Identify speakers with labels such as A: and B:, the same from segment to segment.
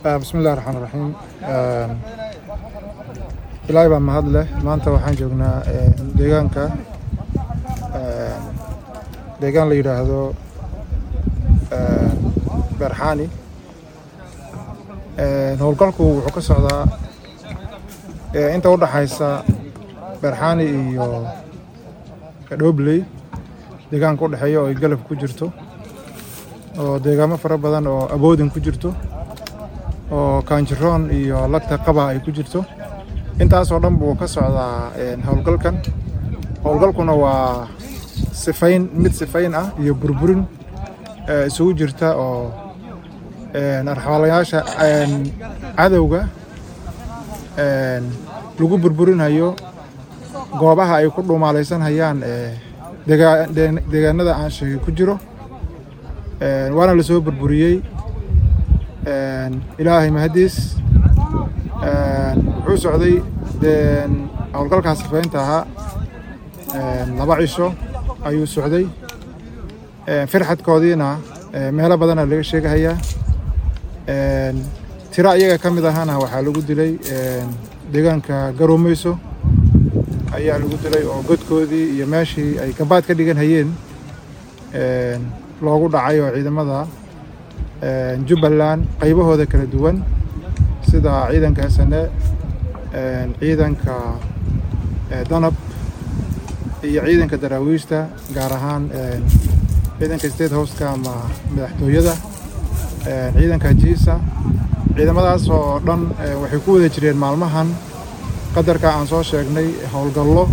A: bismillahi raxmaan raxiim ilaahay baa mahad leh maanta waxaan joognaa deegaanka deegaan la yidhaahdo beerxaani howlgalku wuxuu ka socdaa inta u dhaxaysa beerxaani iyo dhoobley deegaanka u dhexeeya oo ay galab ku jirto oo deegaamo fara badan oo awoodin ku jirto oo kaanjiroon iyo lagta qaba ay ku jirto intaasoo dhan buu ka socdaa howlgalkan howlgalkuna waa sifayn mid sifayn ah iyo burburin isugu jirta oo arxaalayaasha cadowga lagu burburinayo goobaha ay ku dhumaalaysanhayaan deegaanada aan sheegay ku jiro waana la soo burburiyey ilaahay mahadiis wuxuu socday howlgalkaas sifaynta ahaa laba cisho ayuu socday firxadkoodiina meelo badana laga sheegahayaa tiro iyaga ka mid ahana waxaa lagu dilay deegaanka garoomeyso ayaa lagu dilay oo godkoodii iyo meeshii ay gabaad ka dhigan hayeen loogu dhacay oo ciidamada jubbaland qaybahooda kala duwan sida ciidanka sne ciidanka danab iyo ciidanka daraawiishta gaar ahaan ciidanka state houseka ama madaxtooyada ciidanka jiisa ciidamadaas oo dhan waxay ku wada jireen maalmahan qadarka aan soo sheegnay howlgallo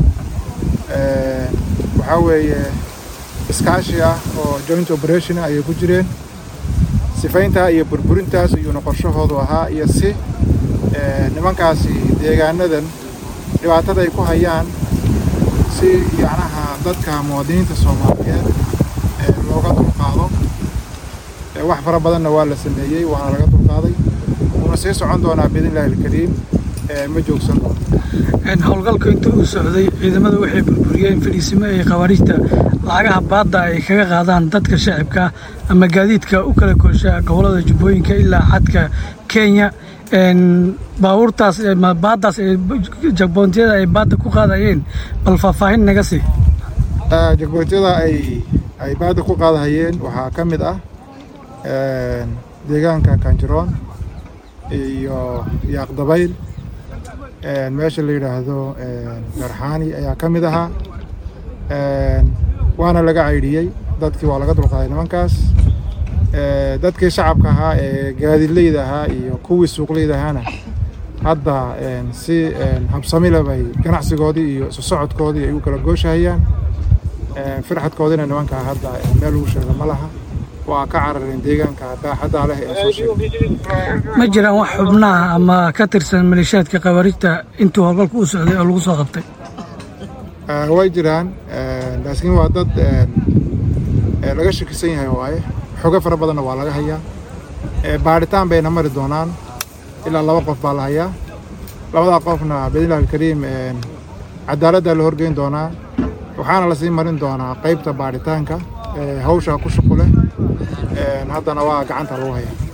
A: waxaa weeye iskaashi ah oo joint operation ayay ku jireen sifayntaa iyo burburintaas iyuuna qorshahoodu ahaa iyo si nimankaasi deegaanadan dhibaatada ay ku hayaan si yacnaha dadka muwaadiniinta soomaaliyeed looga dulqaado wax fara badanna waa la sameeyey waana laga dulqaaday wuuna sii socon doonaa biidnillahi alkariim ma joogsan doono
B: howlgalku inta uu socday ciidamada waxay burburiyeen fadhiisimo ay khawaariijta lacagaha baadda ay kaga qaadaan dadka shacibka ama gaadiidka u kala goosha gobollada jubbooyinka ilaa xadka kenya baabuurtaas baaddaas jagboontiyada ay baadda ku qaadayeen bal faahfaahin naga sii
A: jagboontiyada ay ay baadda ku qaadahayeen waxaa ka mid ah deegaanka kanjiroon iyo yaaqdabayl meesha la yidhaahdo garxaani ayaa ka mid ahaa waana laga caydhiyey dadkii waa laga dulqaaday nimankaas dadkii shacabka ahaa ee gaadidleyda ahaa iyo kuwii suuqleyda ahaana hadda si habsamile bay ganacsigoodii iyo isu socodkoodii ay u kala gooshahayaan firxadkoodiina nimankaa hadda meel lagu sheego ma laha waa ka carareen deegaanka baaxaddaa leh ee soo sheegay
B: ma jiraan wax xubnaha ama ka tirsan maleeshiyaadka khawaariijta intuu howlgalku u socday oo lagu soo qabtay
A: way jiraan laakiin waa dad laga shakisan yahay waaye xogo fara badanna waa laga hayaa baadhitaan bayna mari doonaan ilaa laba qof baa la hayaa labadaa qofna biidnillahi alkariim cadaaladdaa la horgeyn doonaa waxaana lasii marin doonaa qaybta baadhitaanka hawsha ku shuqu leh haddana waa gacanta lagu hayaa